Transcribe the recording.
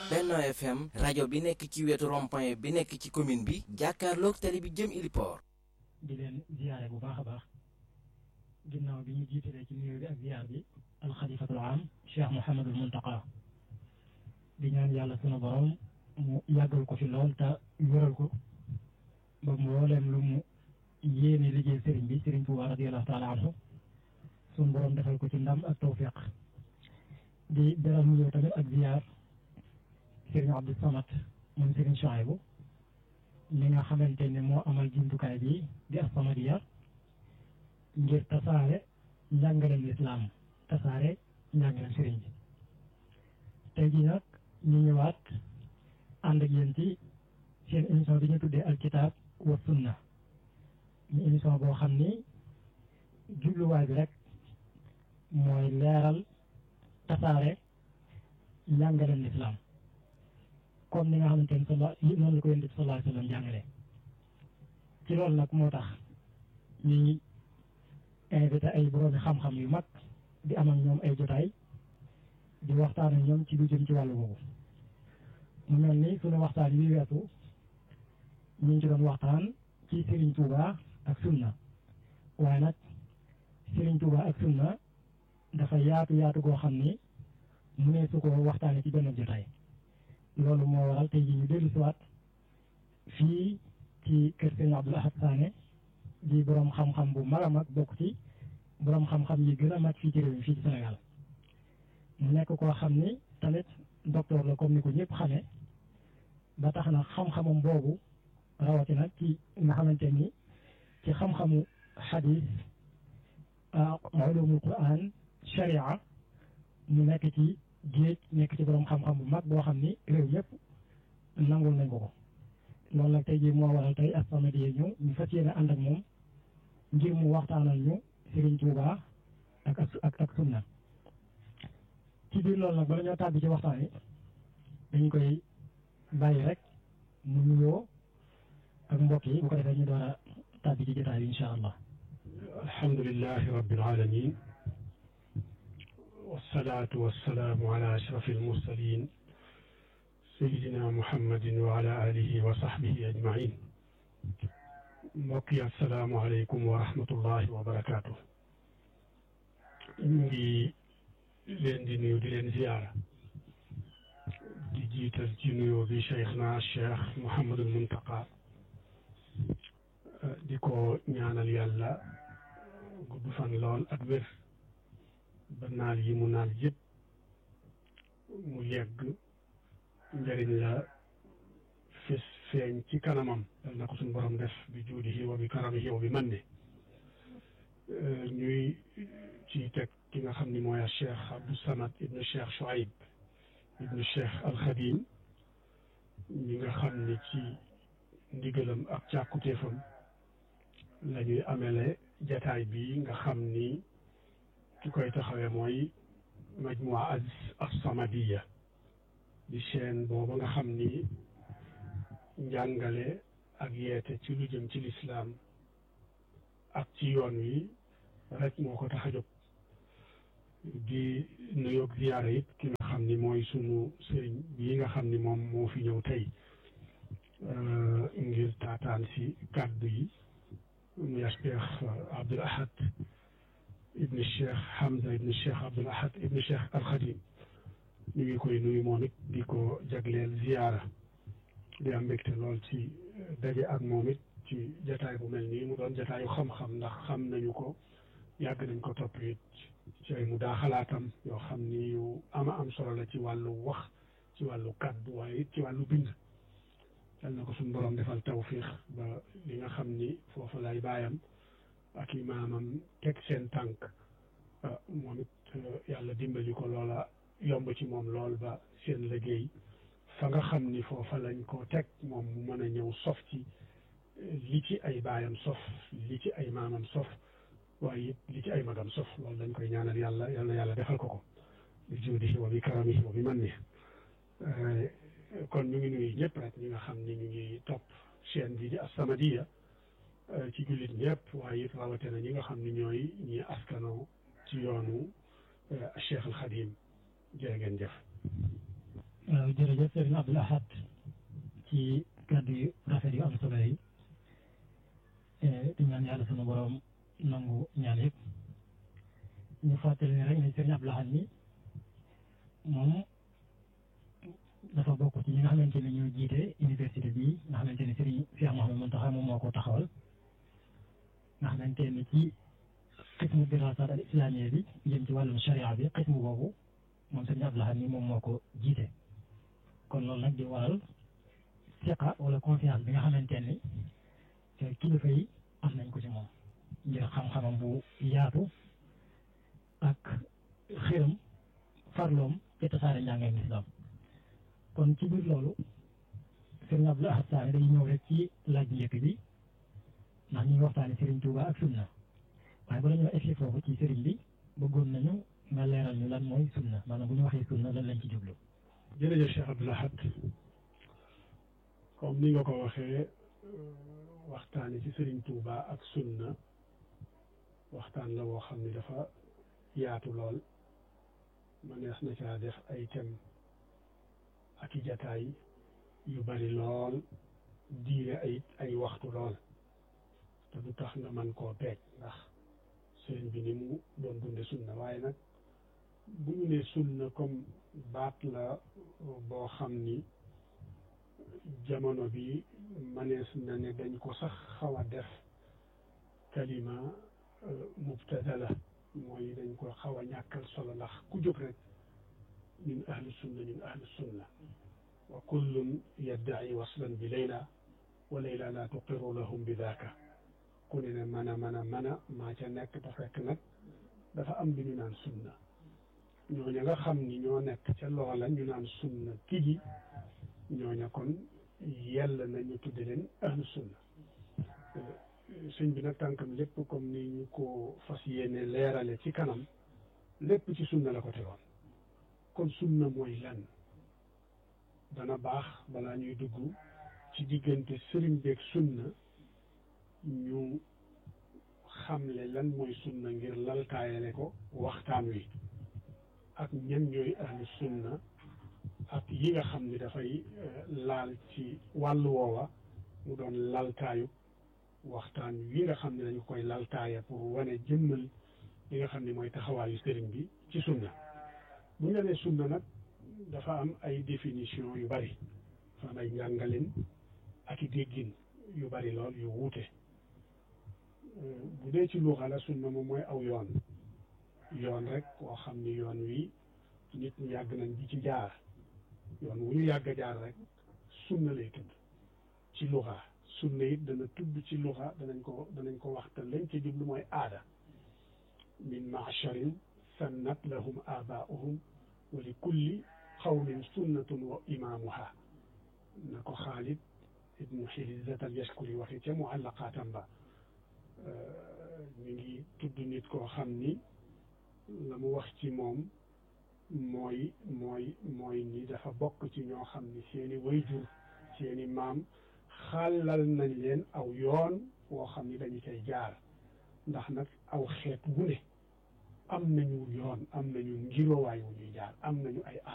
Benno FM rajo bi nekk ci wetu rond-point bi nekk ci commune bi jàkkaarloog télé bi jëm Iliport. di leen ziyaare bu baax a baax ginnaaw bi ñu jiitalee ci nuyoo bi ak ziyaar bi alxalifatul am Cheikh Mouhamadul Muntaqa di ñaan yàlla sunu borom mu yàggal ko fi lool te wéral ko ba mboolem lu mu yéene liggéey sëriñ bi sëriñ Tuubaa radiyallahu taala anhu sunu borom defal ko ci ndam ak tawfiq di beral nuyoo tamit ak ziyaar sëriñ Abdou Samad moom sëriñ Chouaïbou mi nga xamante ne moo amal jumtukaay bi di As-Samadiyya ngir tasaare njàngaleem lislaam tasaare njàngaleem sëriñ bi tey jii nag ñu ñëwaat ànd ak yéen ci seen émission bi ñu tuddee alkitab wa sunna ñu émission boo xam ni jubluwaay bi rek mooy leeral tasaare njàngaleem lislaam comme ni nga xamante ni sala noonu la ko yonent bi sallallahu alayhi wa sallam jàngale ci loolu nag moo tax ñuy invité ay boroomi xam-xam yu mag di am ak ñoom ay jotaay di waxtaan ak ñoom ci lu jëm ci wàllu boobu mu mel ni suñu waxtaan yi weesu ñu ngi ci doon waxtaan ci Serigne Touba ak sunna waaye nag Serigne Touba ak sunna dafa yaatu yaatu goo xam ni mu ne su ko waxtaanee ci benn jotaay loolu moo waral tey jii ñu dellu si waat fii ci kër Sëñ Abdoul Ahad Sané di borom xam-xam bu mag a mag bokk ci borom xam-xam yi gën a mag fii ci réew mi fii ci Sénégal mu nekk koo xam ni tamit docteur la comme ni ko ñëpp xamee ba tax na xam-xamam boobu rawatina ci nga xamante ni ci xam-xamu xadis ulumul quran sharia mu nekk ci géej nekk ci borom xam-xam bu mag boo xam ni réew yëpp nangul nañ ko ko loolu nag tey jii moo waral tey As-Samadiyya ñëw ñu fas yéene ànd ak moom ngir mu waxtaanal ñu Serigne Touba ak ak ak sunna ci biir loolu nag bala ñoo tàbbi ci waxtaan yi dañ koy bàyyi rek mu nuyoo ak mbokk yi bu ko defee ñu door a tàbbi ci jotaay bi incha allah. alhamdulilahi rabbil alamin wasalaatu wasalaamu ala ashraf almursalin sayidina muhammadin wa ala alihi wa sahbihi ajmain mbokk yi asalaamu aleykum wa rahmatullahi wa barakaatu ñu ngi leen di nuyu di leen ziyaara di jiital ci nuyoo bi cheikhna cheikh Mouhamadul Muntaqa di ko ñaanal yàlla gudd fan lool ak wér ba naal yi mu naal yëpp mu yegg njëriñ la fis feeñ ci kanamam yal na ko suñu borom def bi juudihi wa bi karamihi wa bi manni ñuy ci teg ki nga xam ni mooy cheikh Abdou Samad ibnu cheikh Chouaib ibnu cheikh Al Khadim ñi nga xam ni ci ndigalam ak càkkutéefam la ñuy amele jataay bi nga xam ni ki koy taxawee mooy majmua as-Samadiyya di chaîne booba nga xam ni njàngale ak yeete ci lu jëm ci lislaam ak ci yoon wi rek moo ko tax a jóg di nuyoog ziyaara it ki nga xam ni mooy sunu sëriñ bii nga xam ni moom moo fi ñëw tey ngir taataan si kàddu yi muy Cheikh Abdoul Ahad ibni Cheikh Hamza ibni Cheikh Abdoul Ahad ibni Cheikh Al Khadim ñu ngi koy nuyu moom it di ko jagleel ziyaara di am mbégte lool ci daje ak moom it ci jataay bu mel nii mu doon jataayu xam-xam ndax xam nañu ko yàgg nañ ko topp it ci ay mu daa xalaatam yoo xam ni yu ama am solo la ci wàllu wax ci wàllu kàddu waaye it ci wàllu bind yal na ko suñu borom defal tawfiix ba li nga xam ni foofu lay baayam ak i maamam teg seen tànk moom it yàlla dimbali ko loola yomb ci moom lool ba seen liggéey fa nga xam ni foofa lañ ko teg moom mu mën a ñëw sof ci li ci ay baayam sof li ci ay maamam sof waaye it li ci ay magam sof loolu dañ koy ñaanal yàlla yal na yàlla defal ko ko bi juudihi wa bi karamihi wa bi manni kon ñu ngi nuyu ñëpp rek ñi nga xam ni ñu ngi topp chaîne bi di As-Samadiyya ci jullit ñëpp waaye it rawatina ñi nga xam ni ñooy ñi askanoo ci yoonu Cheikh Al Khadim jërë ngeen jëf jërëjëf Sëriñ Abdul Ahad ci kàddu yu rafet yu am solo yi di ñaan yàlla sunu borom nangu ñaan yëpp ñu fàttali ne rek ne Sëriñ Abdul Ahad mi moom dafa bokk ci ñi nga xamante ni ñoo jiite université bii nga xamante ni Sëriñ Cheikh Mouhamadou Mountakha moom moo ko taxawal nga xamante ni ci xismu dirasat al islamiyya bi jëm ci wàllum sharia bi xismu boobu moom Sëriñ Abdul Ahad mi moom moo ko jiite kon loolu nag di waral siqa wala confiance bi nga xamante ni kilifa yi am nañ ko ci moom ngir xam-xamam bu yaatu ak xiram farloom ci tasaare njàngam islam kon ci biir loolu Sëriñ Abdul Ahad Saane day ñëw rek ci laaj njëkk bi ndax ñu ngi waxtaane Sëriñ Tuuba ak sunna waaye bala ñoo egsi foofu ci sëriñ bi bëggoon nañu nga leeral ñu lan mooy sunna maanaam bu ñu waxee sunna lan lañ ci jublu jërëjëf Cheikh Abdul Ahad comme ni nga ko waxee waxtaane ci Sëriñ Tuuba ak sunna waxtaan la woo xam ne dafa yaatu lool mënees na caa def ay thème ak i jataay yu bari lool diire ay ay waxtu lool te du tax nga man koo peeg ndax sëriñ bi ni mu doon dunde sunna waaye nag bu ñu ne sunna comme baat la boo xam ni jamono bi manees na ne dañ ko sax xaw a def kalima mubtada la mooy dañ ko xaw a ñàkkal solo ndax ku jóg rek ñun ahlu sunna ñun ahlu sunna wa kullun yaddaci waslan bi layla wa layla la tuqiru lahum bi daaka ku ne ne mën a mën a mën a maa ca nekk te fekk nag dafa am lu ñu naan sunna ñooña nga xam ni ñoo nekk ca loola ñu naan sunna tigi ñooña kon yell na ñu tudde leen ahlu sunna sëñ bi nag tànkam lépp comme ni ñu ko fas yéene leerale ci kanam lépp ci sunna la ko tegoon kon sunna mooy lan dana baax balaa ñuy dugg ci diggante sëriñ beeg sunna ñu xamle lan mooy sunna ngir laltaayale ko waxtaan wi ak ñan ñooy ahlu sunna ak yi nga xam ni dafay laal ci wàllu woowa mu doon laltaayu waxtaan wi nga xam ne dañu koy laltaaya pour wane jëmmal li nga xam ne mooy taxawaayu sëriñ bi ci sunna bu ñu la nee sunna nag dafa am ay définition yu bari dafa am ay njàngalin ak i déggin yu bari lool yu wuute bu dee ci luuxa la sunna moom mooy aw yoon yoon rek koo xam ni yoon wi nit ñu yàgg nañ di ci jaar yoon wu ñu yàgg a jaar rek sunna lay tudd ci luuxa sunna it dana tudd ci luuxa danañ ko danañ ko wax te lañ ci jublu mooy aada min macharin sannat lahum abaauhum wa li kulli xawmin sunnatun wa imaamuha na ko xaalid ibnu xilizat al yaskuri waxi ca muallaqaatam ba ñu ngi tudd nit koo xam ni la mu wax ci moom mooy mooy mooy ni dafa bokk ci ñoo xam ni seeni wayjur seeni maam xàllal nañ leen aw yoon woo xam ni dañu cay jaar ndax nag aw xeet wu ne am nañu yoon am nañu ngirowaay wu ñuy jaar am nañu ay